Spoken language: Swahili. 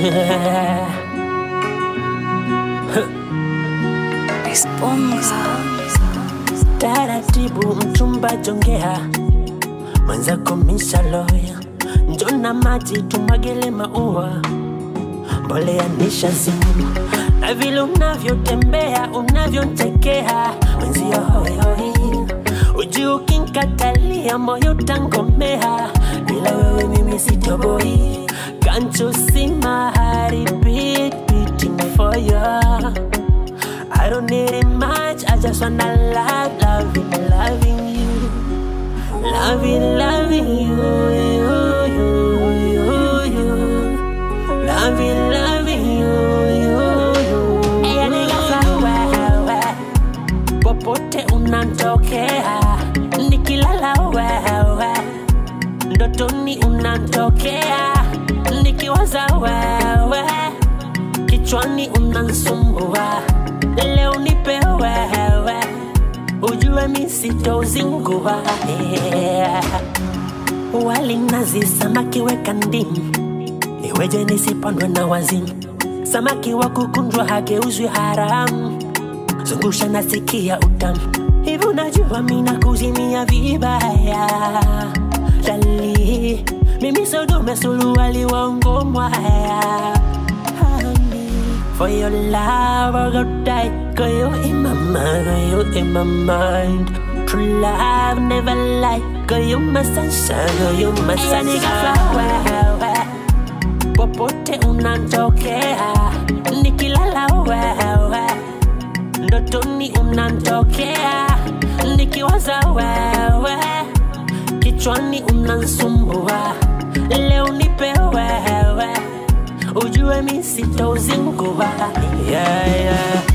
taratibu mchumba jongea mwenzako mishaloya njona maji tumwagele maua mbolea nishazimu na vile unavyotembea unavyontekea mwenzio hoihoi uji ukinkatalia moyo tangomea bila wewe mimi sitoboi Can't you see my heart beat beating for you? I don't need it much, I just wanna love, loving, loving you. Loving, loving you, you, you, you, you. Loving, loving you, you, you. Ella nigga wewe, popote unantokea, nikilala wewe, ndotoni unantokea, nikiwaza wewe, kichwani unansumbua, leo nipe wewe, ujue mi sitozingua yeah. Wali nazi samaki weka ndimu, iweje nisipandwe na wazimu? Samaki wa kukunjwa hageuzwi haramu, zungusha nasikia utamu. Hivi unajua mina kuzimia vibaya dali mimi sodume suluwali wangu mwaya Honey, For your love, I go die. Girl, you in my mind, girl, you in my mind. True love, never lie. Girl, you my sunshine, girl, you my sunshine. Wewe, popote unantokea, nikilala wewe, ndotoni unantokea, nikiwaza wewe, kichwani unansumbua, leo nipe wewe ujue mi sitozingua yeah, yeah.